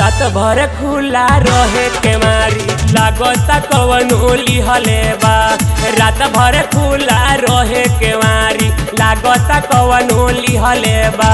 रात भर खुला रहे के मारी लागता कवन ओली हले बा रात भर खुला रहे के मारी लागता कवन ओली हले बा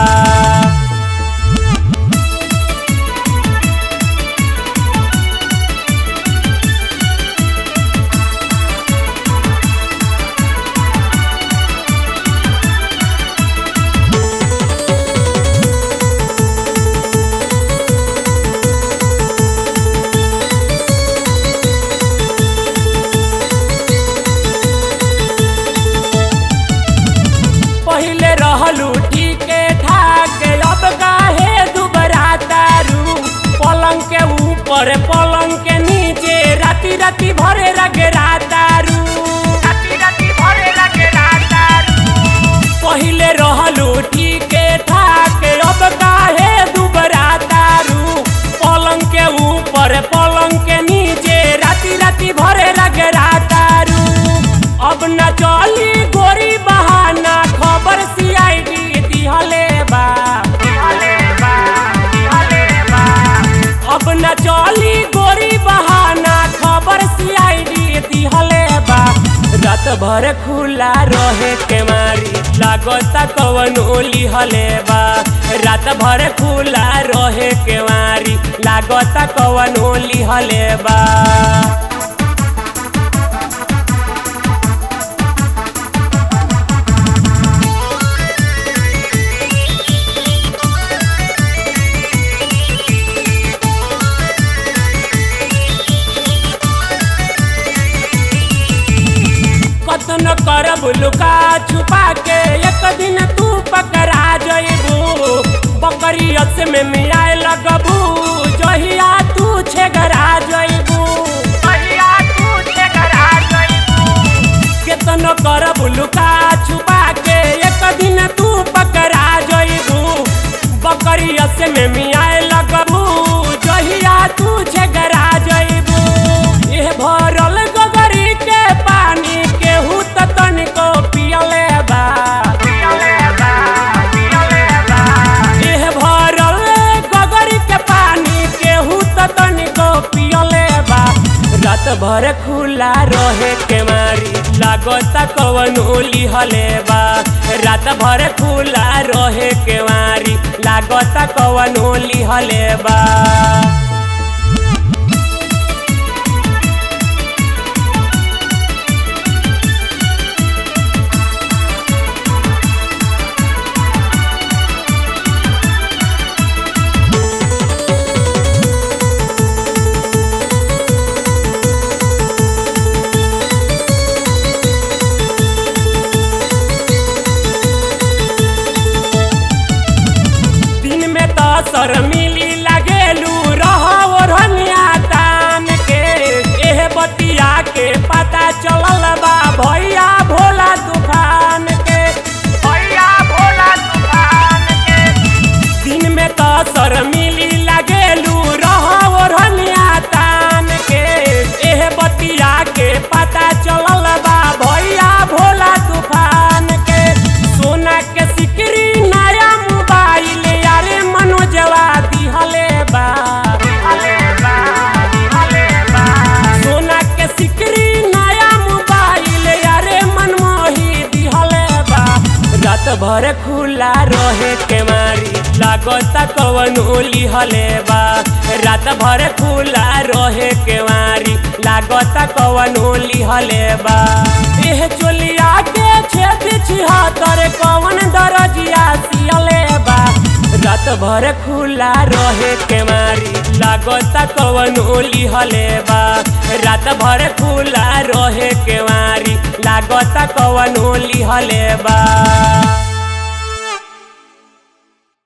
पहिले रहलू ठीके ठाक अब काहे दुबरा तारू पलंग के ऊपर पलंग के नीचे राती राती भरे रगरा तारू राती राती भरे रगरा तारू पहिले रहलू ठीके ठाक अब काहे दुबरा तारू पलंग के ऊपर पलंग के नीचे राती राती भरे रगरा तारू अब न चली गोरी बहाना खबर सीआईडी दिहले बा अब न चली गोरी बहाना खबर सीआईडी दिहले बा रात भर खुला रहे के मारी लागता कवन ओली हले बा रात भर खुला रहे के मारी लागता कवन ओली हले बा कतन करब लुका छुपा के एक दिन तू पकड़ा जइबू बकरियत में मिलाए लगबू जहिया तू छेगरा जइबू जहिया तू छेगरा जइबू केतन करब लुका छुपा के एक दिन तू पकड़ा जइबू बकरियत में मिलाए लगबू जहिया तू छेगरा जइबू एह भरल गगरी के पानी केहू त तनिको पियले बा एह भरल गगरी के पानी केहू त तनिको पियले बा रात भर खुला रहे के मारी लागता कवन ओली हले बा रात भर खुला रहे के मारी लागता कवन ओली हले बा दिन में तो सर मिली लगेलू रहो ओढ़निया तान के एह बतिया के पता चलल बा भैया भोला दुकान के भैया भोला दुकान के दिन में तो सर मिली लगेलू रहो ओढ़निया तान के एह बतिया के पता चलल बा भैया भोला दुकान के सोना के सिकरी नया मोबाइल यारे मनोजवा दिहले बा सोना के सिकरी नया मोबाइल यारे मनमोही दिहले बा रात भर खुला रहे के मारी लागता कवन ओली हले बा रात भर खुला रहे के मारी लागता कवन ओली हले बा एह चोलिया के छेद छिहत्तर कवन दरजिया सियले बा रात भर खुला रहे के मारी लागता कवन ओली हले बा रात भर खुला रहे के मारी लागता कवन ओली हले बा